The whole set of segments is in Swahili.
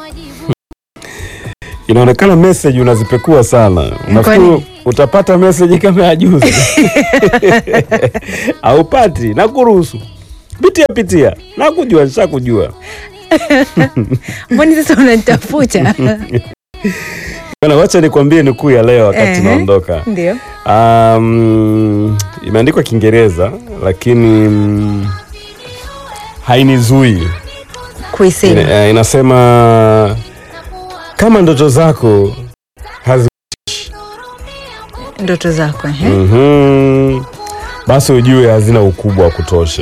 Inaonekana message unazipekua sana. Unafikiri Kwani? utapata message kama ya juzi? Haupati, nakuruhusu. Pitia pitia. Nakujua, nishakujua. Mbona sasa unanitafuta? Bwana, wacha nikwambie nukuu ya leo wakati Ehe. naondoka. Ndio. Um, imeandikwa Kiingereza lakini mm, hainizui. Kuisema. Ina, eh, inasema kama ndoto zako hazi Ndoto zako eh? Mhm. basi ujue hazina ukubwa wa kutosha.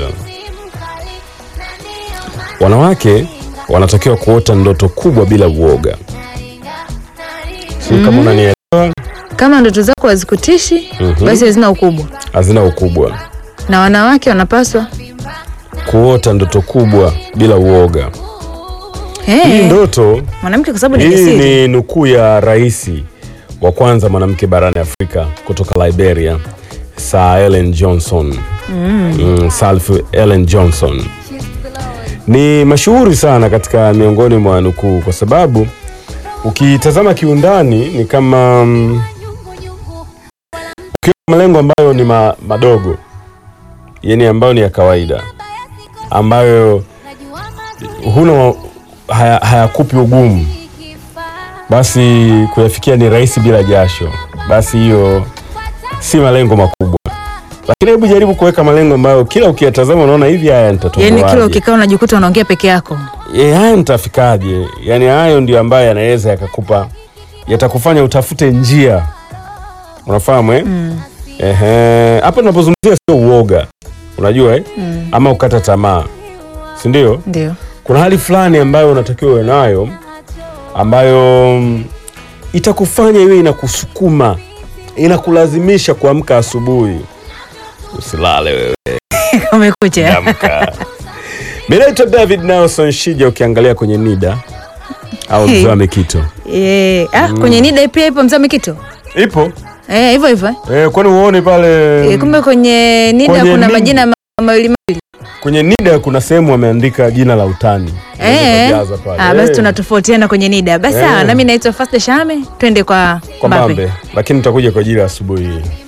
Wanawake wanatakiwa kuota ndoto kubwa bila uoga. Sio kama unanielewa, Kama ndoto zako hazikutishi Mhm. basi hazina ukubwa, hazina ukubwa. na wanawake wanapaswa Kuota ndoto kubwa bila uoga. Hii Eh, ndoto mwanamke kwa sababu ni hii kisiri. ni nukuu ya rais wa kwanza mwanamke barani Afrika kutoka Liberia, Sir Ellen Johnson. Mm, Sir Ellen Johnson ni mashuhuri sana katika miongoni mwa nukuu, kwa sababu ukitazama kiundani ni kama mm, ukiwa malengo ambayo ni ma, madogo yani ambayo ni ya kawaida ambayo huna haya- hayakupi ugumu basi kuyafikia ni rahisi bila jasho, basi hiyo si malengo makubwa. Lakini hebu jaribu kuweka malengo ambayo kila ukiyatazama unaona hivi, haya Yaani nitatoboaje? kila ukikaa unajikuta unaongea peke yako. Eh, haya nitafikaje? Yani hayo ndio ambayo yanaweza yakakupa, yatakufanya utafute njia, unafahamu eh? Ehe, hapa tunapozungumzia sio uoga, unajua eh? ama ukata tamaa, si ndio? Ndio. kuna hali fulani ambayo unatakiwa uwe nayo ambayo mm, itakufanya iwe inakusukuma inakulazimisha kuamka asubuhi usilale wewe Umekucha. amka mi naitwa david nelson shija ukiangalia kwenye nida au Hey. mzee wa mikito Eh, ah, kwenye nida pia ipo mzee Mikito. ipo Eh, hivyo hivyo. eh. eh, kwani uone pale Eh, kumbe kwenye nida Kwenye kuna nida. majina ma- mawili mawili. kwenye nida kuna sehemu wameandika jina la utani Unaweza Eh. kujaza pale. Ah, basi Eh, tunatofautiana kwenye nida. Basi Eh. sawa, nami naitwa Faste Shame, twende kwa kwa Mbappe. Mbambe lakini tutakuja kwa ajili ya asubuhi hii